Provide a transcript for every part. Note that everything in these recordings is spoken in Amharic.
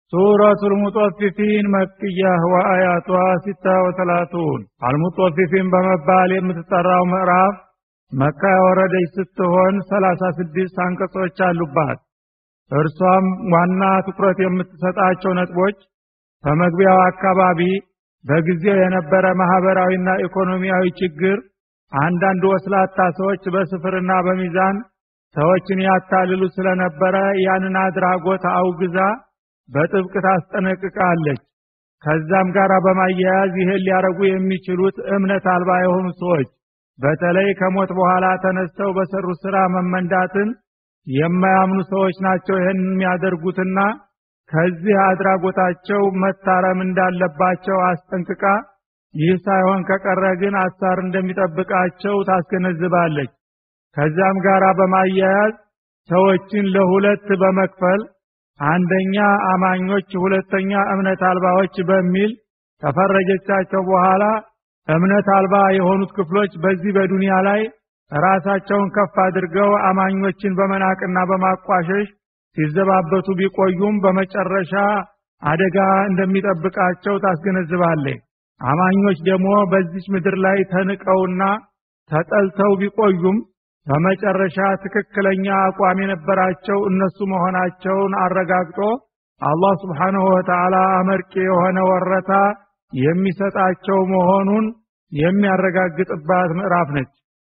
ሱረቱ ልሙጦፊፊን መክያህ ወአያቷ ሲታ ወተላቱን አልሙጦፊፊን በመባል የምትጠራው ምዕራፍ መካ የወረደች ስትሆን ሰላሳ ስድስት አንቀጾች አሉባት እርሷም ዋና ትኩረት የምትሰጣቸው ነጥቦች በመግቢያው አካባቢ በጊዜው የነበረ ማህበራዊና ኢኮኖሚያዊ ችግር አንዳንድ ወስላታ ሰዎች በስፍርና በሚዛን ሰዎችን ያታልሉ ስለነበረ ያንን አድራጎት አውግዛ በጥብቅ ታስጠነቅቃለች ከዛም ጋር በማያያዝ ይህን ሊያረጉ የሚችሉት እምነት አልባ የሆኑ ሰዎች በተለይ ከሞት በኋላ ተነስተው በሰሩ ስራ መመንዳትን የማያምኑ ሰዎች ናቸው ይህን የሚያደርጉትና ከዚህ አድራጎታቸው መታረም እንዳለባቸው አስጠንቅቃ ይህ ሳይሆን ከቀረ ግን አሳር እንደሚጠብቃቸው ታስገነዝባለች ከዛም ጋር በማያያዝ ሰዎችን ለሁለት በመክፈል አንደኛ አማኞች ሁለተኛ እምነት አልባዎች በሚል ከፈረጀቻቸው በኋላ እምነት አልባ የሆኑት ክፍሎች በዚህ በዱንያ ላይ ራሳቸውን ከፍ አድርገው አማኞችን በመናቅና በማቋሸሽ ሲዘባበቱ ቢቆዩም በመጨረሻ አደጋ እንደሚጠብቃቸው ታስገነዝባለች አማኞች ደግሞ በዚች ምድር ላይ ተንቀውና ተጠልተው ቢቆዩም በመጨረሻ ትክክለኛ አቋም የነበራቸው እነሱ መሆናቸውን አረጋግጦ አላህ ስብሓንሁ ወተዓላ አመርቂ የሆነ ወረታ የሚሰጣቸው መሆኑን የሚያረጋግጥባት ምዕራፍ ነች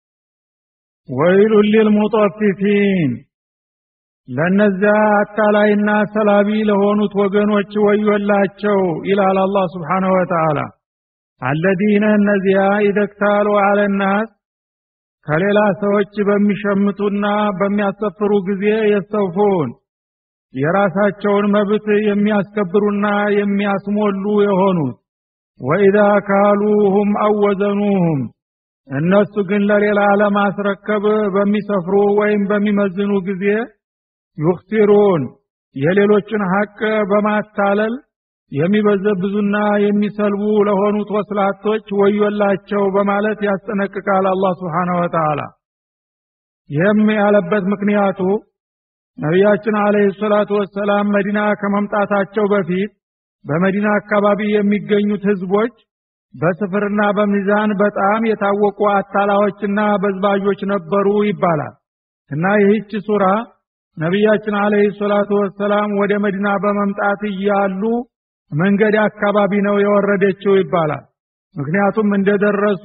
ወይሉን ሊልሙጦፊፊን ለነዚያ አታላይና ሰላቢ ለሆኑት ወገኖች ወዮላቸው ይላል አላህ ስብሓንሁ ወተዓላ አለዚነ እነዚያ ኢደክታሉ አለናስ ከሌላ ሰዎች በሚሸምቱና በሚያሰፍሩ ጊዜ የስተውፉን የራሳቸውን መብት የሚያስከብሩና የሚያስሞሉ የሆኑት ወኢዛ ካሉሁም አወዘኑሁም እነሱ ግን ለሌላ ለማስረከብ በሚሰፍሩ ወይም በሚመዝኑ ጊዜ ዩክሲሩን የሌሎችን ሐቅ በማታለል የሚበዘብዙና የሚሰልቡ ለሆኑት ወስላቶች ወዮላቸው በማለት ያስጠነቅቃል አላህ ስብሓነ ወተዓላ ይህም ያለበት ምክንያቱ ነቢያችን አለህ ሰላቱ ወሰላም መዲና ከመምጣታቸው በፊት በመዲና አካባቢ የሚገኙት ህዝቦች በስፍርና በሚዛን በጣም የታወቁ አታላዎችና በዝባዦች ነበሩ ይባላል እና ይህች ሱራ ነቢያችን አለህ ሰላቱ ወሰላም ወደ መዲና በመምጣት እያሉ መንገድ አካባቢ ነው የወረደችው ይባላል ምክንያቱም እንደደረሱ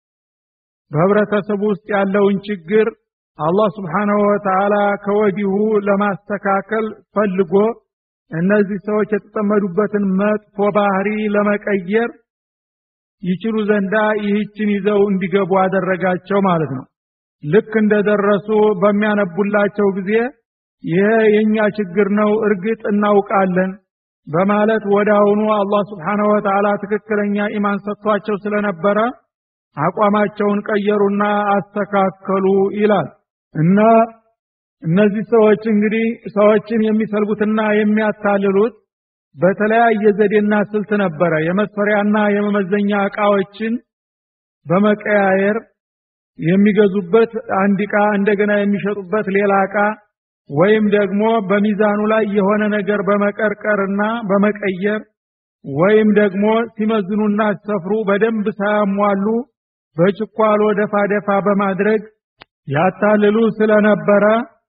በህብረተሰቡ ውስጥ ያለውን ችግር አላህ ስብሓንሁ ወተዓላ ከወዲሁ ለማስተካከል ፈልጎ እነዚህ ሰዎች የተጠመዱበትን መጥፎ ባህሪ ለመቀየር ይችሉ ዘንዳ ይህችን ይዘው እንዲገቡ አደረጋቸው ማለት ነው ልክ እንደደረሱ በሚያነቡላቸው ጊዜ ይሄ የእኛ ችግር ነው እርግጥ እናውቃለን በማለት ወዳውኑ አላህ ስብሓንሁ ወተዓላ ትክክለኛ ኢማን ሰጥቷቸው ስለነበረ አቋማቸውን ቀየሩና አስተካከሉ ይላል እና እነዚህ ሰዎች እንግዲህ ሰዎችን የሚሰልቡትና የሚያታልሉት በተለያየ ዘዴና ስልት ነበረ የመስፈሪያና የመመዘኛ እቃዎችን በመቀያየር የሚገዙበት አንድ እቃ እንደገና የሚሸጡበት ሌላ እቃ ወይም ደግሞ በሚዛኑ ላይ የሆነ ነገር በመቀርቀርና በመቀየር ወይም ደግሞ ሲመዝኑና ሲሰፍሩ በደንብ ሳያሟሉ በችኳሎ ደፋ ደፋ በማድረግ ያታልሉ ስለነበረ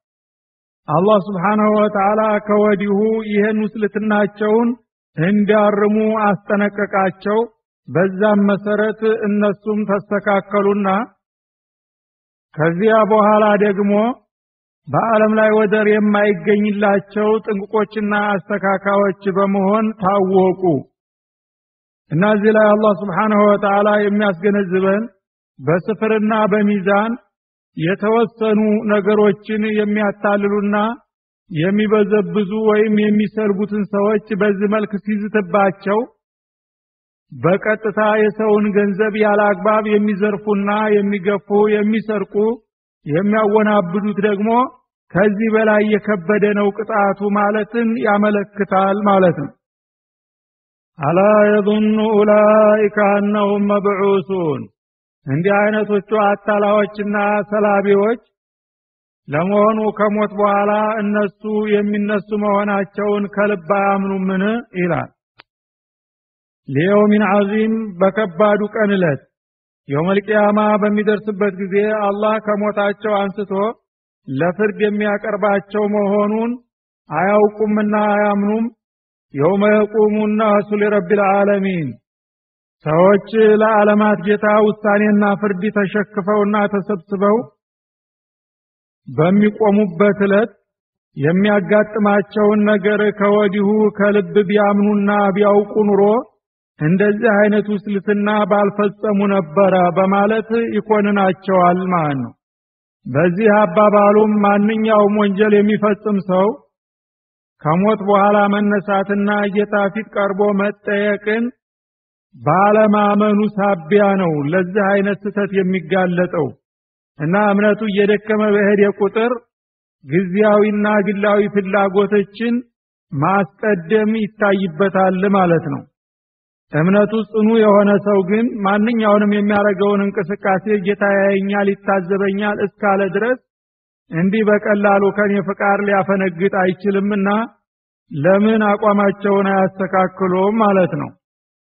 አላህ ስብሓንሁ ወተዓላ ከወዲሁ ይህን ውስልትናቸውን እንዲያርሙ አስጠነቀቃቸው በዛም መሰረት እነሱም ተስተካከሉና ከዚያ በኋላ ደግሞ በዓለም ላይ ወደር የማይገኝላቸው ጥንቅቆችና አስተካካዮች በመሆን ታወቁ እና እዚህ ላይ አላህ ስብሓንሁ ወተዓላ የሚያስገነዝበን በስፍርና በሚዛን የተወሰኑ ነገሮችን የሚያታልሉና የሚበዘብዙ ወይም የሚሰልቡትን ሰዎች በዚህ መልክ ሲዝትባቸው በቀጥታ የሰውን ገንዘብ ያለ አግባብ የሚዘርፉና የሚገፉ የሚሰርቁ የሚያወናብዱት ደግሞ ከዚህ በላይ የከበደ ነው ቅጣቱ ማለትን ያመለክታል ማለት ነው አላ የظኑ ኡላይከ አነሁም መብዑሱን እንዲህ አይነቶቹ አታላዎችና ሰላቢዎች ለመሆኑ ከሞት በኋላ እነሱ የሚነሱ መሆናቸውን ከልብ አያምኑምን ይላል ሊየውሚን ዐዚም በከባዱ ቀን ዕለት የውመልቅያማ በሚደርስበት ጊዜ አላህ ከሞታቸው አንስቶ ለፍርድ የሚያቀርባቸው መሆኑን አያውቁምና አያምኑም የውመ የቁሙ ናሱ ሊረቢል ዓለሚን ሰዎች ለዓለማት ጌታ ውሳኔና ፍርድ ተሸክፈውና ተሰብስበው በሚቆሙበት ዕለት የሚያጋጥማቸውን ነገር ከወዲሁ ከልብ ቢያምኑና ቢያውቁ ኑሮ እንደዚህ አይነት ውስልትና ባልፈጸሙ ነበረ በማለት ይኮንናቸዋል ማለት ነው። በዚህ አባባሉም ማንኛውም ወንጀል የሚፈጽም ሰው ከሞት በኋላ መነሳትና ጌታ ፊት ቀርቦ መጠየቅን ባለማመኑ ሳቢያ ነው ለዚህ አይነት ስህተት የሚጋለጠው እና እምነቱ እየደከመ በሄደ ቁጥር ጊዜያዊና ግላዊ ፍላጎቶችን ማስቀደም ይታይበታል ማለት ነው። እምነቱ ጽኑ የሆነ ሰው ግን ማንኛውንም የሚያደርገውን እንቅስቃሴ ጌታ ያየኛል፣ ይታዘበኛል እስካለ ድረስ እንዲህ በቀላሉ ከኔ ፍቃድ ሊያፈነግጥ አይችልምና ለምን አቋማቸውን አያስተካክሉም ማለት ነው።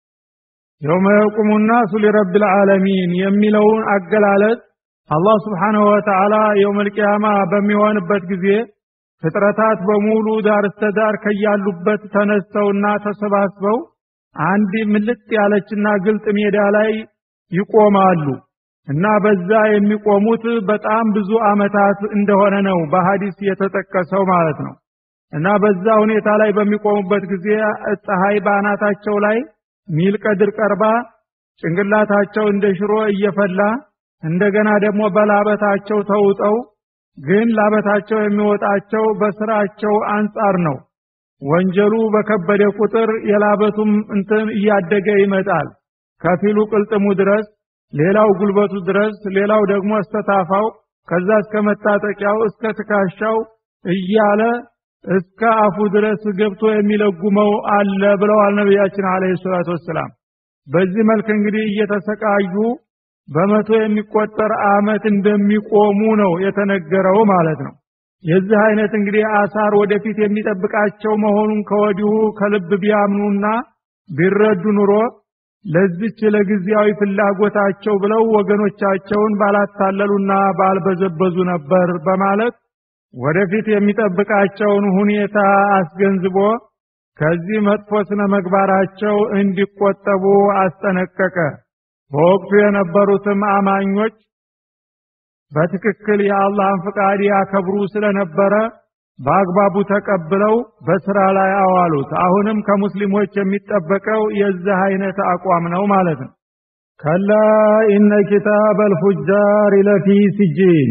የውመ የቁሙ ናሱ ሊረብል ዓለሚን የሚለውን አገላለጽ አላህ ስብሓንሁ ወተዓላ የውመል ቂያማ በሚሆንበት ጊዜ ፍጥረታት በሙሉ ዳር እስተ ዳር ከያሉበት ተነስተውና ተሰባስበው አንድ ምልጥ ያለችና ግልጥ ሜዳ ላይ ይቆማሉ እና በዛ የሚቆሙት በጣም ብዙ አመታት እንደሆነ ነው በሐዲስ የተጠቀሰው ማለት ነው። እና በዛ ሁኔታ ላይ በሚቆሙበት ጊዜ ፀሐይ በአናታቸው ላይ ሚል ቀድር ቀርባ ጭንቅላታቸው እንደ ሽሮ እየፈላ እንደገና ደግሞ በላበታቸው ተውጠው ግን ላበታቸው የሚወጣቸው በስራቸው አንጻር ነው። ወንጀሉ በከበደ ቁጥር የላበቱም እንትን እያደገ ይመጣል። ከፊሉ ቅልጥሙ ድረስ፣ ሌላው ጉልበቱ ድረስ፣ ሌላው ደግሞ እስተታፋው፣ ከዛ እስከ መታጠቂያው እስከ ትካሻው እያለ እስከ አፉ ድረስ ገብቶ የሚለጉመው አለ ብለዋል ነቢያችን አለይሂ ሰላቱ ወሰላም። በዚህ መልክ እንግዲህ እየተሰቃዩ በመቶ የሚቆጠር አመት እንደሚቆሙ ነው የተነገረው ማለት ነው። የዚህ አይነት እንግዲህ አሳር ወደፊት የሚጠብቃቸው መሆኑን ከወዲሁ ከልብ ቢያምኑና ቢረዱ ኑሮ ለዚች ለጊዜያዊ ፍላጎታቸው ብለው ወገኖቻቸውን ባላታለሉና ባልበዘበዙ ነበር በማለት ወደፊት የሚጠብቃቸውን ሁኔታ አስገንዝቦ ከዚህ መጥፎ ስነ መግባራቸው እንዲቆጠቡ አስጠነቀቀ። በወቅቱ የነበሩትም አማኞች በትክክል የአላህን ፍቃድ ያከብሩ ስለነበረ በአግባቡ ተቀብለው በስራ ላይ አዋሉት። አሁንም ከሙስሊሞች የሚጠበቀው የዚህ አይነት አቋም ነው ማለት ነው። ከላ ኢነ ኪታበል ፉጃር ለፊ ሲጂን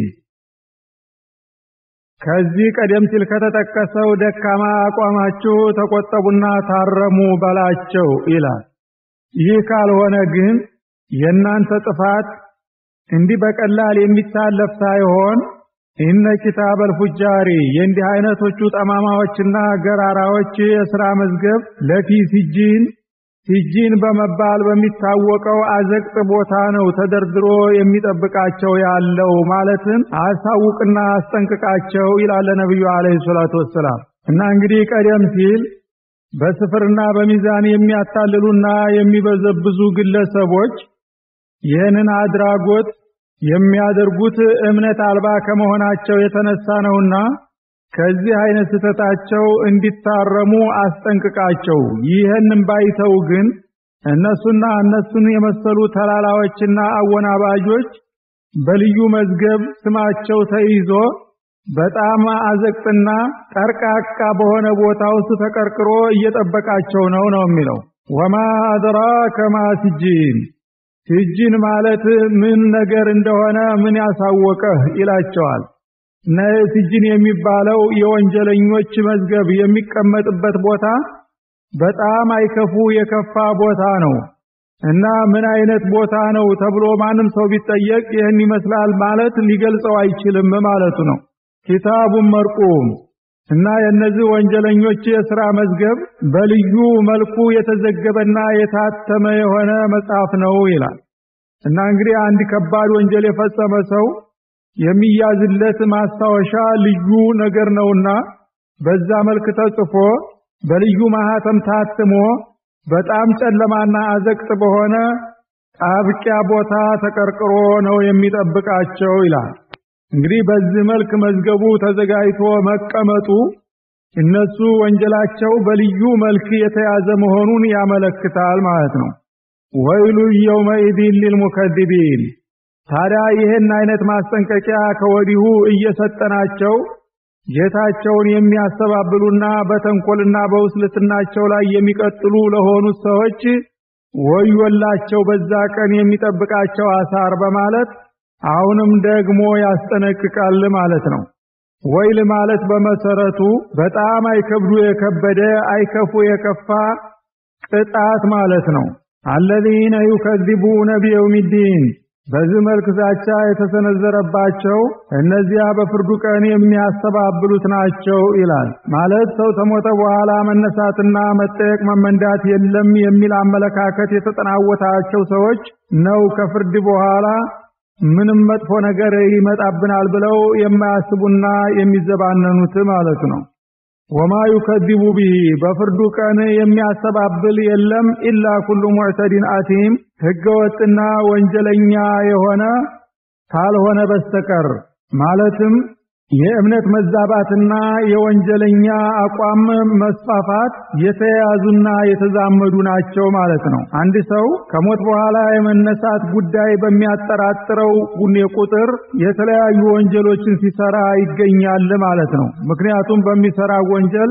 ከዚህ ቀደም ሲል ከተጠቀሰው ደካማ አቋማችሁ ተቆጠቡና ታረሙ በላቸው ይላል። ይህ ካልሆነ ግን የእናንተ ጥፋት እንዲህ በቀላል የሚታለፍ ሳይሆን ኢነ ኪታበል ፉጃሪ የእንዲህ አይነቶቹ ጠማማዎችና ገራራዎች የሥራ መዝገብ ለፊ ሲጂን ሲጂን በመባል በሚታወቀው አዘቅጥ ቦታ ነው ተደርድሮ የሚጠብቃቸው ያለው ማለትም አሳውቅና አስጠንቅቃቸው ይላል ነብዩ አለይሂ ሰላቱ ወሰላም። እና እንግዲህ ቀደም ሲል በስፍርና በሚዛን የሚያታልሉና የሚበዘብዙ ግለሰቦች ይህንን አድራጎት የሚያደርጉት እምነት አልባ ከመሆናቸው የተነሳ ነውና ከዚህ አይነት ስህተታቸው እንዲታረሙ አስጠንቅቃቸው። ይህንን ባይተው ግን እነሱና እነሱን የመሰሉ ተላላዎችና አወናባጆች በልዩ መዝገብ ስማቸው ተይዞ በጣም አዘቅጥና ጠርቃቃ በሆነ ቦታ ውስጥ ተቀርቅሮ እየጠበቃቸው ነው ነው የሚለው። ወማ አድራከ ማ ሲጂን ሲጂን ማለት ምን ነገር እንደሆነ ምን ያሳወቀህ ይላቸዋል። እና ሲጂን የሚባለው የወንጀለኞች መዝገብ የሚቀመጥበት ቦታ በጣም አይከፉ የከፋ ቦታ ነው። እና ምን አይነት ቦታ ነው ተብሎ ማንም ሰው ቢጠየቅ ይህን ይመስላል ማለት ሊገልጸው አይችልም ማለቱ ነው። ኪታቡን መርቁም እና የእነዚህ ወንጀለኞች የሥራ መዝገብ በልዩ መልኩ የተዘገበና የታተመ የሆነ መጽሐፍ ነው ይላል። እና እንግዲህ አንድ ከባድ ወንጀል የፈጸመ ሰው የሚያዝለት ማስታወሻ ልዩ ነገር ነውና በዛ መልክ ተጽፎ በልዩ ማህተም ታትሞ በጣም ጨለማና አዘቅት በሆነ ጣብቂያ ቦታ ተቀርቅሮ ነው የሚጠብቃቸው ይላል። እንግዲህ በዚህ መልክ መዝገቡ ተዘጋጅቶ መቀመጡ እነሱ ወንጀላቸው በልዩ መልክ የተያዘ መሆኑን ያመለክታል ማለት ነው። ወይሉ የውመኢዚን ሊልሙከዲቢን። ታዲያ ይህን አይነት ማስጠንቀቂያ ከወዲሁ እየሰጠናቸው ጌታቸውን የሚያስተባብሉና በተንኮልና በውስልትናቸው ላይ የሚቀጥሉ ለሆኑት ሰዎች ወዮላቸው በዛ ቀን የሚጠብቃቸው አሳር በማለት አሁንም ደግሞ ያስጠነቅቃል ማለት ነው። ወይል ማለት በመሰረቱ በጣም አይከብዱ የከበደ አይከፉ የከፋ ቅጣት ማለት ነው። አለዚነ ዩከዚቡነ ቢየውሚዲን በዚህ መልክ ዛቻ የተሰነዘረባቸው እነዚያ በፍርዱ ቀን የሚያስተባብሉት ናቸው ይላል። ማለት ሰው ተሞተ በኋላ መነሳትና መጠየቅ መመንዳት የለም የሚል አመለካከት የተጠናወታቸው ሰዎች ነው ከፍርድ በኋላ ምንም መጥፎ ነገር ይመጣብናል ብለው የማያስቡና የሚዘባነኑት ማለት ነው። ወማ ዩከዚቡ ቢሂ በፍርዱ ቀን የሚያስተባብል የለም ኢላ ኩሉ ሙዕተዲን አቲም ህገወጥና ወንጀለኛ የሆነ ካልሆነ በስተቀር ማለትም የእምነት መዛባትና የወንጀለኛ አቋም መስፋፋት የተያያዙና የተዛመዱ ናቸው ማለት ነው። አንድ ሰው ከሞት በኋላ የመነሳት ጉዳይ በሚያጠራጥረው ጉኔ ቁጥር የተለያዩ ወንጀሎችን ሲሰራ ይገኛል ማለት ነው። ምክንያቱም በሚሰራ ወንጀል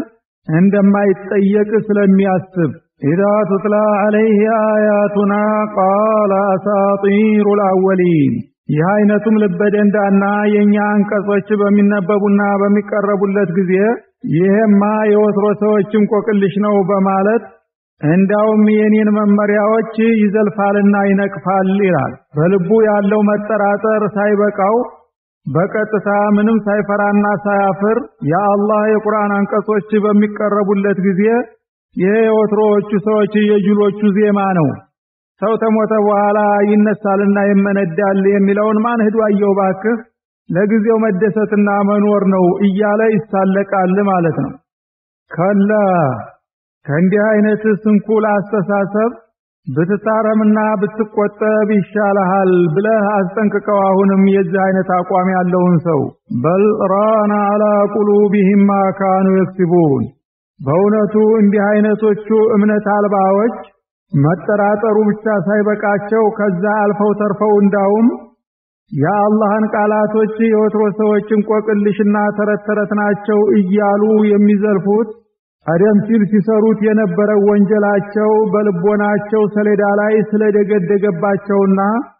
እንደማይጠየቅ ስለሚያስብ ኢዛ ቱትላ ዐለይህ አያቱና ቃለ አሳጢሩል አወሊን ይህ አይነቱም ልበደንዳና የኛ አንቀጾች በሚነበቡና በሚቀረቡለት ጊዜ ይሄማ የወትሮ ሰዎች እንቆቅልሽ ነው በማለት እንዳውም የኔን መመሪያዎች ይዘልፋልና ይነቅፋል ይላል። በልቡ ያለው መጠራጠር ሳይበቃው በቀጥታ ምንም ሳይፈራና ሳያፍር የአላህ የቁርአን አንቀጾች በሚቀረቡለት ጊዜ ይሄ የወትሮዎቹ ሰዎች የጅሎቹ ዜማ ነው ሰው ተሞተ በኋላ ይነሳልና ይመነዳል የሚለውን ማን ሄዶ አየው ባክህ፣ ለጊዜው መደሰትና መኖር ነው እያለ ይሳለቃል ማለት ነው። ከላ ከእንዲህ አይነት ስንኩል አስተሳሰብ ብትታረምና ብትቆጠብ ይሻልሃል ብለህ አስጠንቅቀው። አሁንም የዚህ አይነት አቋም ያለውን ሰው በል ራና አላ ቁሉቢሂም ማ ካኑ የክሲቡን። በእውነቱ እንዲህ አይነቶቹ እምነት አልባዎች መጠራጠሩ ብቻ ሳይበቃቸው ከዛ አልፈው ተርፈው እንዳውም የአላህን ቃላቶች የወትሮ ሰዎች እንቆቅልሽና ተረት ተረት ናቸው እያሉ የሚዘልፉት ቀደም ሲል ሲሰሩት የነበረው ወንጀላቸው በልቦናቸው ሰሌዳ ላይ ስለደገደገባቸውና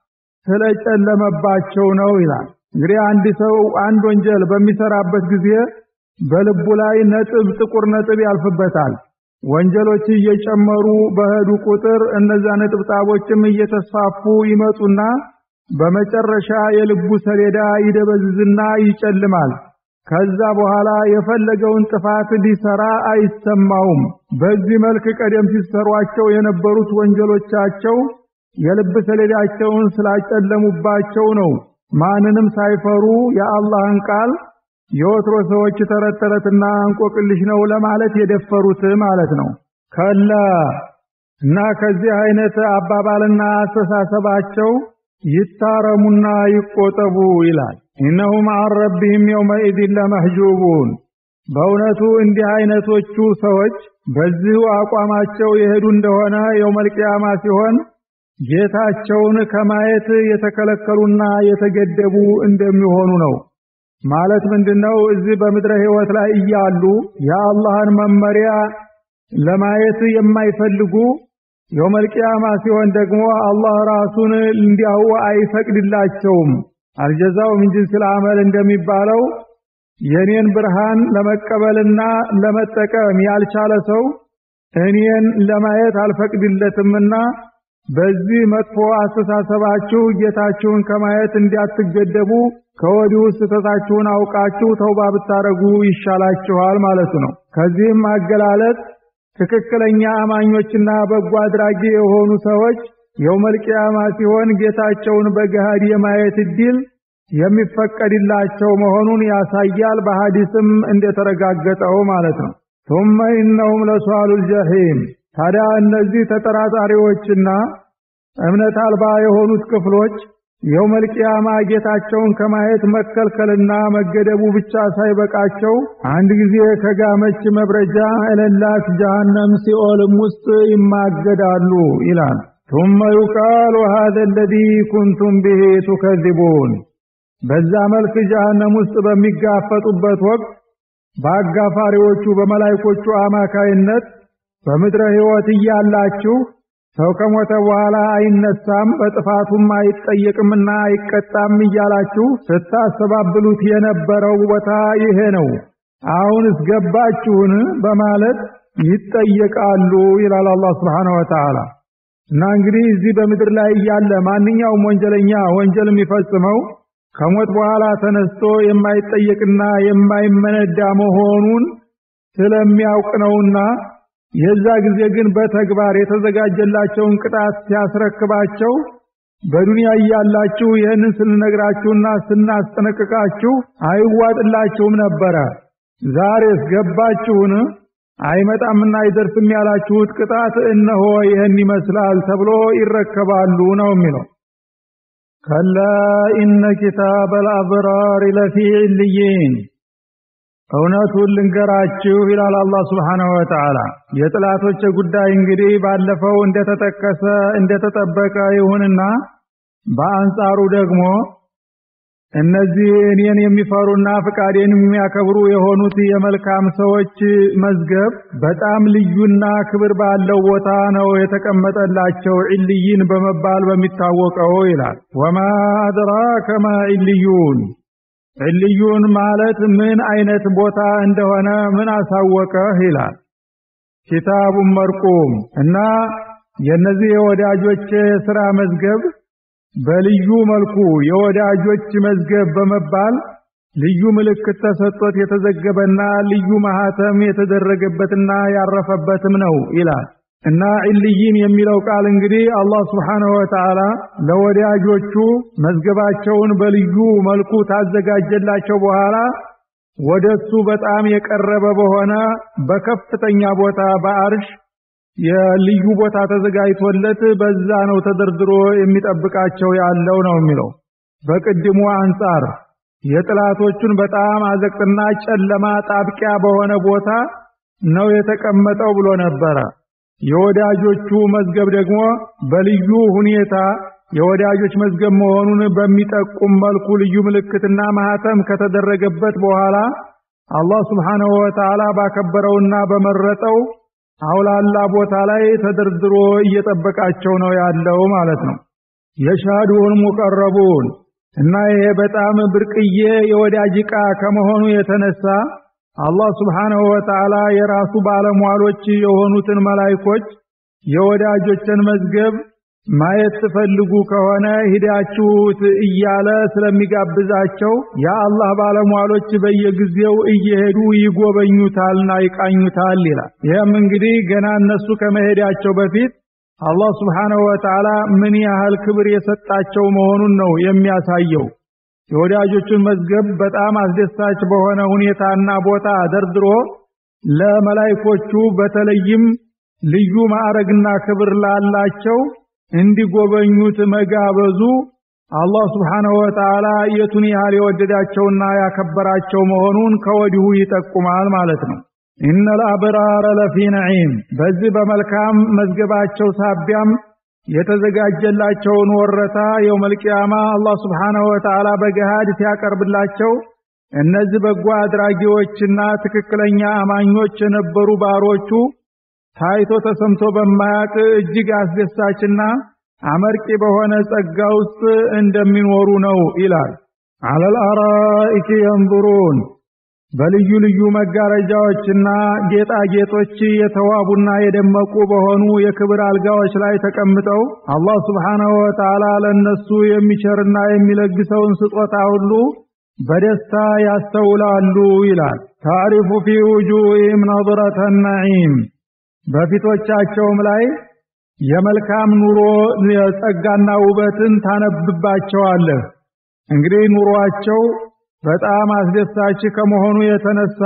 ስለጨለመባቸው ነው ይላል። እንግዲህ አንድ ሰው አንድ ወንጀል በሚሰራበት ጊዜ በልቡ ላይ ነጥብ ጥቁር ነጥብ ያልፍበታል። ወንጀሎች እየጨመሩ በሄዱ ቁጥር እነዛ ነጥብጣቦችም እየተስፋፉ ይመጡና በመጨረሻ የልቡ ሰሌዳ ይደበዝዝና ይጨልማል። ከዛ በኋላ የፈለገውን ጥፋት ሊሰራ አይሰማውም። በዚህ መልክ ቀደም ሲሰሯቸው የነበሩት ወንጀሎቻቸው የልብ ሰሌዳቸውን ስላጨለሙባቸው ነው ማንንም ሳይፈሩ የአላህን ቃል የወትሮ ሰዎች ተረት ተረትና እንቆቅልሽ ነው ለማለት የደፈሩት ማለት ነው። ከላ እና ከዚህ አይነት አባባልና አስተሳሰባቸው ይታረሙና ይቆጠቡ ይላል። ኢነሁም አን ረቢህም የውመኢዝን ለመሕጁቡን። በእውነቱ እንዲህ አይነቶቹ ሰዎች በዚሁ አቋማቸው የሄዱ እንደሆነ የውመል ቂያማ ሲሆን ጌታቸውን ከማየት የተከለከሉና የተገደቡ እንደሚሆኑ ነው። ማለት ምንድነው? እዚህ በምድረ ሕይወት ላይ እያሉ የአላህን መመሪያ ለማየት የማይፈልጉ የውመል ቂያማ ሲሆን ደግሞ አላህ ራሱን እንዲያው አይፈቅድላቸውም። አልጀዛው ምን ጂንሲል አመል እንደሚባለው የኔን ብርሃን ለመቀበልና ለመጠቀም ያልቻለ ሰው እኔን ለማየት አልፈቅድለትምና በዚህ መጥፎ አስተሳሰባችሁ ጌታችሁን ከማየት እንዲያትገደቡ ከወዲሁ ስህተታችሁን አውቃችሁ ተውባ ብታረጉ ይሻላችኋል ማለቱ ነው። ከዚህም አገላለጥ ትክክለኛ አማኞችና በጎ አድራጊ የሆኑ ሰዎች የውመል ቂያማ ሲሆን ጌታቸውን በገሃድ የማየት እድል የሚፈቀድላቸው መሆኑን ያሳያል። በሐዲስም እንደተረጋገጠው ማለት ነው። ثم إنهم لصال الجحيم ታዲያ እነዚህ ተጠራጣሪዎችና እምነት አልባ የሆኑት ክፍሎች የውመል ቂያማ ጌታቸውን ከማየት መከልከልና መገደቡ ብቻ ሳይበቃቸው አንድ ጊዜ ከጋመች መብረጃ እለላት ጀሃነም ሲኦልም ውስጥ ይማገዳሉ ይላል። ثم يقال هذا الذي كنتم به تكذبون በዛ መልክ ጀሃነም ውስጥ በሚጋፈጡበት ወቅት በአጋፋሪዎቹ በመላይኮቹ አማካይነት በምድረ ሕይወት እያላችሁ ሰው ከሞተ በኋላ አይነሳም በጥፋቱም አይጠየቅምና አይቀጣም እያላችሁ ስታስተባብሉት የነበረው ቦታ ይሄ ነው። አሁንስ ገባችሁን? በማለት ይጠየቃሉ ይላል አላህ Subhanahu Wa Ta'ala። እና እንግዲህ እዚህ በምድር ላይ እያለ ማንኛውም ወንጀለኛ ወንጀል የሚፈጽመው ከሞት በኋላ ተነስቶ የማይጠየቅና የማይመነዳ መሆኑን ስለሚያውቅ ነውና የዛ ጊዜ ግን በተግባር የተዘጋጀላቸውን ቅጣት ሲያስረክባቸው በዱንያ እያላችሁ ይህንን ስንነግራችሁና ስናስጠነቅቃችሁ አይዋጥላችሁም ነበረ። ዛሬስ ገባችሁን? አይመጣምና አይደርስም ያላችሁት ቅጣት እነሆ ይህን ይመስላል ተብሎ ይረከባሉ ነው የሚለው። ከላ ኢነ ኪታበል አብራር ለፊ ዕልይን እውነቱን ልንገራችሁ ይላል አላህ Subhanahu Wa Ta'ala። የጥላቶች ጉዳይ እንግዲህ ባለፈው እንደተጠቀሰ እንደተጠበቀ ይሁንና በአንጻሩ ደግሞ እነዚህ እኔን የሚፈሩና ፍቃዴን የሚያከብሩ የሆኑት የመልካም ሰዎች መዝገብ በጣም ልዩና ክብር ባለው ቦታ ነው የተቀመጠላቸው ዕልይን በመባል በሚታወቀው ይላል። ወማ አድራከ ማ ዕልዩን ዕልዩን ማለት ምን አይነት ቦታ እንደሆነ ምን አሳወቀህ ይላል። ኪታቡን መርቁም እና የነዚህ የወዳጆች የሥራ መዝገብ በልዩ መልኩ የወዳጆች መዝገብ በመባል ልዩ ምልክት ተሰጥቶት የተዘገበና ልዩ ማህተም የተደረገበትና ያረፈበትም ነው ይላል። እና ዕልይን የሚለው ቃል እንግዲህ አላህ Subhanahu Wa Ta'ala ለወዳጆቹ መዝገባቸውን በልዩ መልኩ ታዘጋጀላቸው በኋላ ወደሱ በጣም የቀረበ በሆነ በከፍተኛ ቦታ በአርሽ የልዩ ቦታ ተዘጋጅቶለት በዛ ነው ተደርድሮ የሚጠብቃቸው ያለው ነው የሚለው። በቅድሙ አንጻር የጥላቶቹን በጣም አዘቅትና ጨለማ ጣብቂያ በሆነ ቦታ ነው የተቀመጠው ብሎ ነበረ። የወዳጆቹ መዝገብ ደግሞ በልዩ ሁኔታ የወዳጆች መዝገብ መሆኑን በሚጠቁም መልኩ ልዩ ምልክትና ማህተም ከተደረገበት በኋላ አላህ Subhanahu Wa Ta'ala ባከበረውና በመረጠው አውላላ ቦታ ላይ ተደርድሮ እየጠበቃቸው ነው ያለው ማለት ነው። የሻዱን ሙቀረቡን እና ይሄ በጣም ብርቅዬ የወዳጅ ዕቃ ከመሆኑ የተነሳ አላህ Subhanahu Wa Ta'ala የራሱ ባለሟሎች የሆኑትን መላይኮች የወዳጆችን መዝገብ ማየት ትፈልጉ ከሆነ ሂዳችሁት እያለ ስለሚጋብዛቸው የአላህ ባለሟሎች በየጊዜው እየሄዱ ይጎበኙታልና ይቃኙታል ይላል። ይህም እንግዲህ ገና እነሱ ከመሄዳቸው በፊት አላህ Subhanahu Wa Ta'ala ምን ያህል ክብር የሰጣቸው መሆኑን ነው የሚያሳየው። የወዳጆቹን መዝገብ በጣም አስደሳች በሆነ ሁኔታና ቦታ ደርድሮ ለመላይኮቹ በተለይም ልዩ ማዕረግና ክብር ላላቸው እንዲጎበኙት መጋበዙ አላህ Subhanahu Wa Ta'ala የቱን ያህል የወደዳቸውና ያከበራቸው መሆኑን ከወዲሁ ይጠቁማል ማለት ነው። ኢነል አብራረ ለፊ ነዒም በዚህ በመልካም መዝገባቸው ሳቢያም የተዘጋጀላቸውን ወረታ የውመል ቂያማ አላህ Subhanahu Wa Ta'ala በገሃድ ሲያቀርብላቸው እነዚህ በጎ አድራጊዎችና ትክክለኛ አማኞች የነበሩ ባሮቹ ታይቶ ተሰምቶ በማያቅ እጅግ አስደሳችና አመርቂ በሆነ ጸጋ ውስጥ እንደሚኖሩ ነው ይላል። አለል አራኢክ የንظሩን በልዩ ልዩ መጋረጃዎችና ጌጣጌጦች የተዋቡና የደመቁ በሆኑ የክብር አልጋዎች ላይ ተቀምጠው አላህ Subhanahu Wa Ta'ala ለነሱ የሚቸርና የሚለግሰውን ስጦታ ሁሉ በደስታ ያስተውላሉ ይላል። ታሪፉ ፊ ውጁሂም ነድረተ ነዒም በፊቶቻቸውም ላይ የመልካም ኑሮ ጸጋና ውበትን ታነብባቸዋለህ። እንግዲህ ኑሯቸው በጣም አስደሳች ከመሆኑ የተነሳ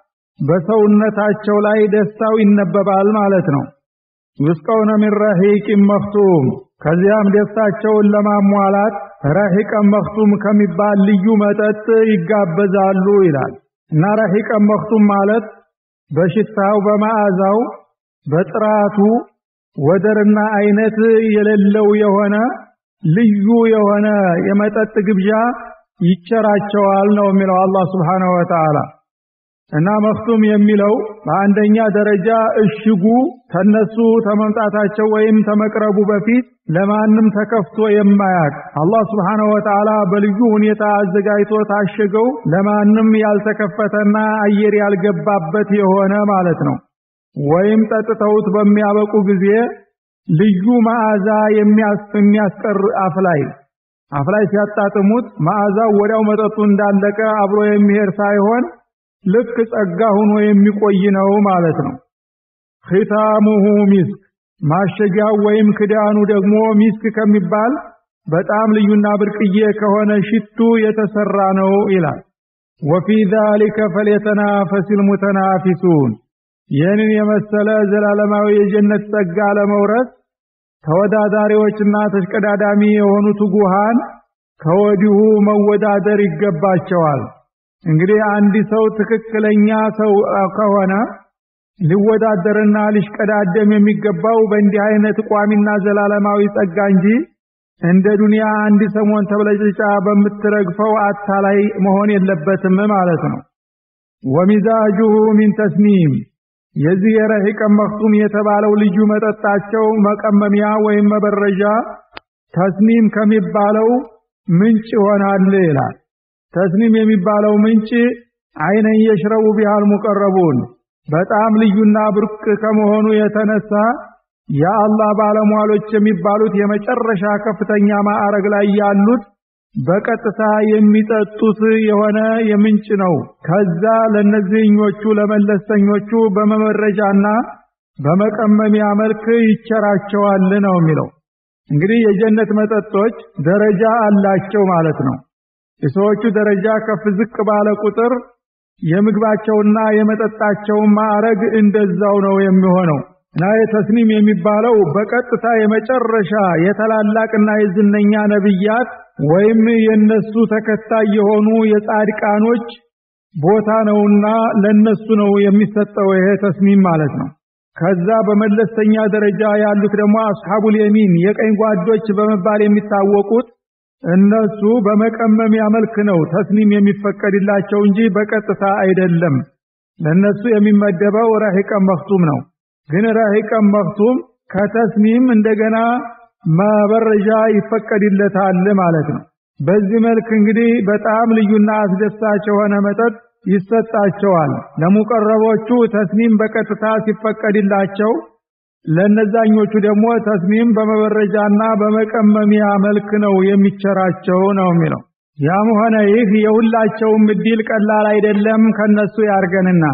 በሰውነታቸው ላይ ደስታው ይነበባል ማለት ነው። ይስቀውነ ሚን ረሂቅን መክቱም ከዚያም ደስታቸውን ለማሟላት ረሂቀን መክቱም ከሚባል ልዩ መጠጥ ይጋበዛሉ ይላል እና ረሂቀን መክቱም ማለት በሽታው በመዓዛው በጥራቱ ወደርና አይነት የሌለው የሆነ ልዩ የሆነ የመጠጥ ግብዣ ይቸራቸዋል ነው የሚለው አላህ Subhanahu Wa Ta'ala እና መክቱም የሚለው በአንደኛ ደረጃ እሽጉ ተነሱ ተመምጣታቸው ወይም ተመቅረቡ በፊት ለማንም ተከፍቶ የማያቅ አላህ Subhanahu Wa Ta'ala በልዩ ሁኔታ አዘጋጅቶ ታሸገው ለማንም ያልተከፈተና አየር ያልገባበት የሆነ ማለት ነው። ወይም ጠጥተውት በሚያበቁ ጊዜ ልዩ መዓዛ የሚያስቀር አፍ ላይ አፍ ላይ ሲያጣጥሙት መዓዛው ወዲያው መጠጡ እንዳለቀ አብሮ የሚሄድ ሳይሆን ልክ ጸጋ ሆኖ የሚቆይ ነው ማለት ነው። ኺታሙሁ ሚስክ ማሸጊያው ወይም ክዳኑ ደግሞ ሚስክ ከሚባል በጣም ልዩና ብርቅዬ ከሆነ ሽቱ የተሰራ ነው ይላል። ወፊ ዛሊከ ፈልየተናፈሲል ሙተናፊሱን ይህንን የመሰለ ዘላለማዊ የጀነት ጸጋ ለመውረስ ተወዳዳሪዎችና ተሽቀዳዳሚ የሆኑ ትጉሃን ከወዲሁ መወዳደር ይገባቸዋል። እንግዲህ አንድ ሰው ትክክለኛ ሰው ከሆነ ሊወዳደርና ሊሽቀዳደም የሚገባው በእንዲህ አይነት ቋሚና ዘላለማዊ ጸጋ እንጂ እንደ ዱንያ አንድ ሰሞን ተብለጭልጫ በምትረግፈው አታላይ መሆን የለበትም ማለት ነው። ወሚዛጁሁ ሚን ተስኒም የዚህ የረሂቀን መክቱም የተባለው ልዩ መጠጣቸው መቀመሚያ ወይም መበረዣ ተስኒም ከሚባለው ምንጭ ይሆናል ይላል። ተስኒም የሚባለው ምንጭ አይነን የሽረቡ ቢሃል ሙቀረቡን በጣም ልዩና ብርቅ ከመሆኑ የተነሳ የአላህ ባለሟሎች የሚባሉት የመጨረሻ ከፍተኛ ማዕረግ ላይ ያሉት በቀጥታ የሚጠጡት የሆነ የምንጭ ነው። ከዛ ለነዚህኞቹ ለመለስተኞቹ በመመረጃና በመቀመሚያ መልክ ይቸራቸዋል ነው የሚለው። እንግዲህ የጀነት መጠጦች ደረጃ አላቸው ማለት ነው። የሰዎቹ ደረጃ ከፍ ዝቅ ባለ ቁጥር የምግባቸውና የመጠጣቸው ማዕረግ እንደዛው ነው የሚሆነው እና የተስኒም የሚባለው በቀጥታ የመጨረሻ የታላላቅና የዝነኛ ነብያት ወይም የነሱ ተከታይ የሆኑ የጻድቃኖች ቦታ ነውና ለነሱ ነው የሚሰጠው ይሄ ተስኒም ማለት ነው። ከዛ በመለስተኛ ደረጃ ያሉት ደግሞ አስሐቡል የሚን የቀኝ ጓዶች በመባል የሚታወቁት እነሱ በመቀመሚያ መልክ ነው ተስኒም የሚፈቀድላቸው እንጂ በቀጥታ አይደለም። ለነሱ የሚመደበው ረሂቀን መክቱም ነው። ግን ረሂቀን መክቱም ከተስኒም እንደገና መበረጃ ይፈቀድለታል ማለት ነው። በዚህ መልክ እንግዲህ በጣም ልዩና አስደሳች የሆነ መጠጥ ይሰጣቸዋል። ለሙቀረቦቹ ተስኒም በቀጥታ ሲፈቀድላቸው ለነዛኞቹ ደግሞ ተስኒም በመበረጃና በመቀመሚያ መልክ ነው የሚቸራቸው ነው የሚለው። ያም ሆነ ይህ የሁላቸውም እድል ቀላል አይደለም፣ ከነሱ ያርገንና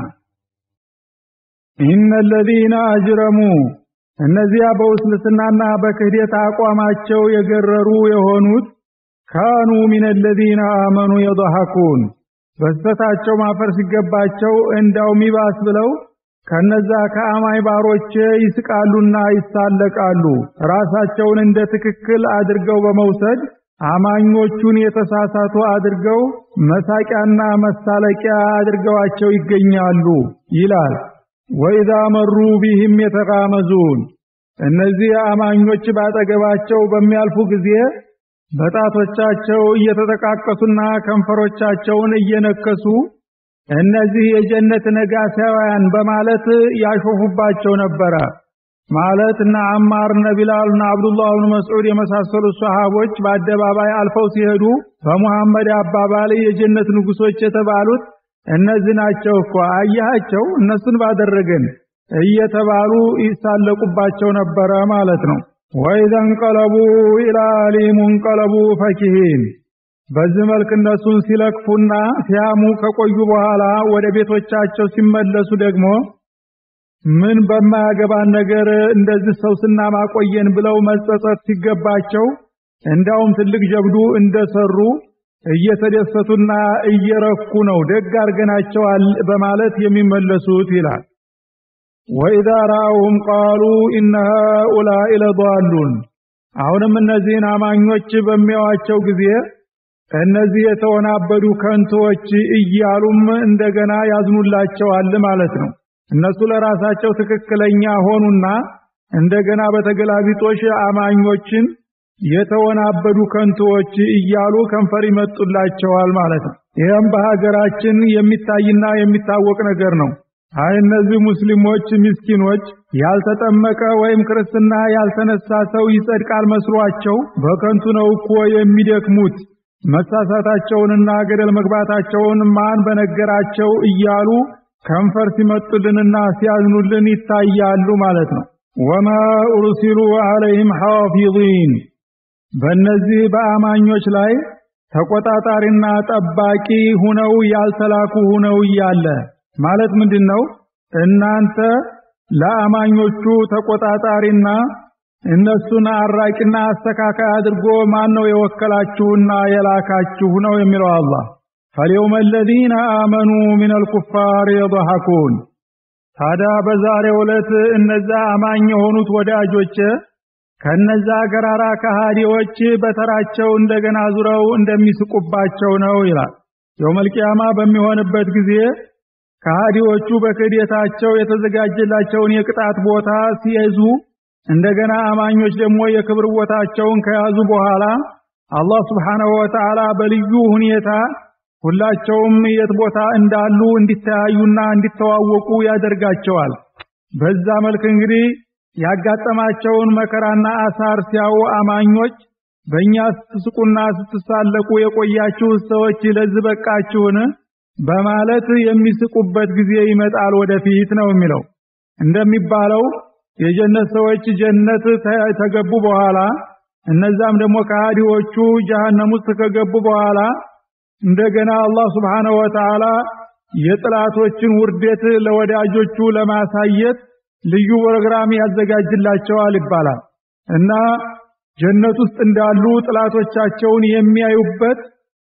ኢነ ለዚነ አጅረሙ እነዚያ በውስልስናና በክህደት አቋማቸው የገረሩ የሆኑት ካኑ ሚን ለዚነ አመኑ የضحኩን በስተታቸው ማፈር ሲገባቸው እንዳው ሚባስ ብለው ከነዛ ከአማኝ ባሮች ይስቃሉና ይሳለቃሉ። ራሳቸውን እንደ ትክክል አድርገው በመውሰድ አማኞቹን የተሳሳቱ አድርገው መሳቂያና መሳለቂያ አድርገዋቸው ይገኛሉ ይላል። ወኢዛ መሩ ቢህም የተጋመዙን እነዚህ አማኞች ባጠገባቸው በሚያልፉ ጊዜ በጣቶቻቸው እየተጠቃቀሱና ከንፈሮቻቸውን እየነከሱ እነዚህ የጀነት ነጋሳውያን በማለት ያሾፉባቸው ነበረ። ማለት እነ አማር እነ ቢላል እነ አብዱላህ ብን መስዑድ የመሳሰሉ ሰሃቦች በአደባባይ አልፈው ሲሄዱ በሙሐመድ አባባል የጀነት ንጉሶች የተባሉት እነዚህ ናቸው እኮ አያቸው እነሱን ባደረገን እየተባሉ ይሳለቁባቸው ነበረ ማለት ነው። ወኢዘ እንቀለቡ ኢላ አህሊሂም እንቀለቡ ፈኪሂን በዚህ መልክ እነሱን ሲለክፉና ሲያሙ ከቆዩ በኋላ ወደ ቤቶቻቸው ሲመለሱ ደግሞ ምን በማያገባን ነገር እንደዚህ ሰው ስናማቆየን ብለው መጸጸት ሲገባቸው እንዳውም ትልቅ ጀብዱ እንደሰሩ እየተደሰቱና እየረኩ ነው ደግ አርገናቸዋል በማለት የሚመለሱት ይላል። ወኢዛ ራአውሁም ቃሉ ኢነ ሃኡላኢ ለዷሉን። አሁንም እነዚህን አማኞች በሚያዋቸው ጊዜ እነዚህ የተወናበዱ ከንቶዎች እያሉም እንደገና ያዝኑላቸዋል ማለት ነው። እነሱ ለራሳቸው ትክክለኛ ሆኑና እንደገና በተገላቢጦሽ አማኞችን የተወናበዱ ከንቶዎች እያሉ ከንፈር ይመጡላቸዋል ማለት ነው። ይህም በሀገራችን የሚታይና የሚታወቅ ነገር ነው። አይ እነዚህ ሙስሊሞች ምስኪኖች ያልተጠመቀ ወይም ክርስትና ያልተነሳ ሰው ይጸድቃል መስሏቸው በከንቱ ነው እኮ የሚደክሙት መሳሳታቸውንና ገደል መግባታቸውን ማን በነገራቸው እያሉ ከንፈር ሲመጡልንና ሲያዝኑልን ይታያሉ ማለት ነው። ወማ ኡርሲሉ ዐለይሂም ሐፊዚን በእነዚህ በአማኞች ላይ ተቆጣጣሪና ጠባቂ ሁነው ያልተላኩ ሁነው እያለ ማለት ምንድን ነው? እናንተ ለአማኞቹ ተቆጣጣሪና እነሱን አራቂና አስተካካይ አድርጎ ማን ነው የወከላችሁና የላካችሁ ነው የሚለው አላህ። ፈልየውመ አለዚነ አመኑ ሚነል ኩፋር የضሐኩን ታዲያ በዛሬው ዕለት እነዛ አማኝ የሆኑት ወዳጆች ከነዛ ገራራ ከሃዲዎች በተራቸው እንደገና ዙረው እንደሚስቁባቸው ነው ይላል። የውመል ቂያማ በሚሆንበት ጊዜ ከሃዲዎቹ በክህደታቸው የተዘጋጀላቸውን የቅጣት ቦታ ሲይዙ እንደገና አማኞች ደግሞ የክብር ቦታቸውን ከያዙ በኋላ አላህ Subhanahu Wa Ta'ala በልዩ ሁኔታ ሁላቸውም የት ቦታ እንዳሉ እንዲተያዩና እንዲተዋወቁ ያደርጋቸዋል። በዛ መልክ እንግዲህ ያጋጠማቸውን መከራና አሳር ሲያዩ አማኞች በእኛ ስትስቁና ስትሳለቁ የቆያችሁ ሰዎች ለዚህ በቃችሁን በማለት የሚስቁበት ጊዜ ይመጣል ወደፊት ነው የሚለው። እንደሚባለው የጀነት ሰዎች ጀነት ተገቡ በኋላ እነዛም ደግሞ ከሃዲዎቹ ጀሃነም ውስጥ ከገቡ በኋላ እንደገና አላህ Subhanahu Wa Ta'ala የጥላቶችን ውርደት ለወዳጆቹ ለማሳየት ልዩ ፕሮግራም ያዘጋጅላቸዋል ይባላል እና ጀነት ውስጥ እንዳሉ ጥላቶቻቸውን የሚያዩበት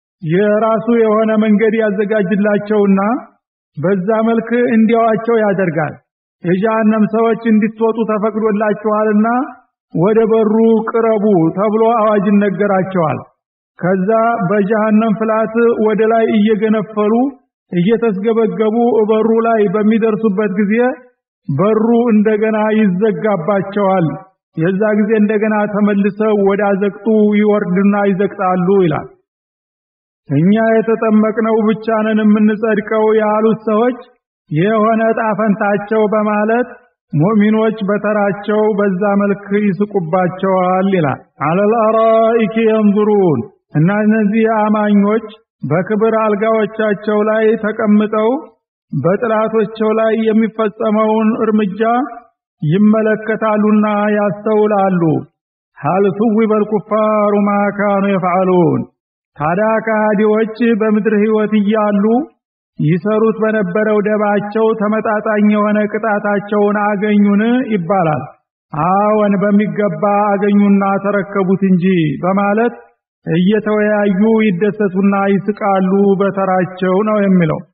የራሱ የሆነ መንገድ ያዘጋጅላቸውና በዛ መልክ እንዲያዋቸው ያደርጋል። የጀሃነም ሰዎች እንድትወጡ ተፈቅዶላችኋልና ወደ በሩ ቅረቡ ተብሎ አዋጅ ይነገራቸዋል። ከዛ በጀሃነም ፍላት ወደ ላይ እየገነፈሉ እየተስገበገቡ በሩ ላይ በሚደርሱበት ጊዜ በሩ እንደገና ይዘጋባቸዋል። የዛ ጊዜ እንደገና ተመልሰው ወደ አዘቅጡ ይወርድና ይዘቅጣሉ ይላል። እኛ የተጠመቅነው ብቻ ነን የምንጸድቀው ያሉት ሰዎች የሆነ ጣፈንታቸው በማለት ሙእሚኖች በተራቸው በዛ መልክ ይስቁባቸዋል ይላል። አለል አራኢክ የንዙሩን እና እነዚህ አማኞች በክብር አልጋዎቻቸው ላይ ተቀምጠው በጥላቶቸው ላይ የሚፈጸመውን እርምጃ ይመለከታሉና ያስተውላሉ። ሀል ሱዊበል ኩፋሩ ማ ካኑ የፍዓሉን ታዲያ ከሃዲዎች በምድር ህይወት እያሉ ይሰሩት በነበረው ደባቸው ተመጣጣኝ የሆነ ቅጣታቸውን አገኙን ይባላል። አዎን በሚገባ አገኙና ተረከቡት እንጂ በማለት እየተወያዩ ይደሰቱና ይስቃሉ በተራቸው ነው የሚለው።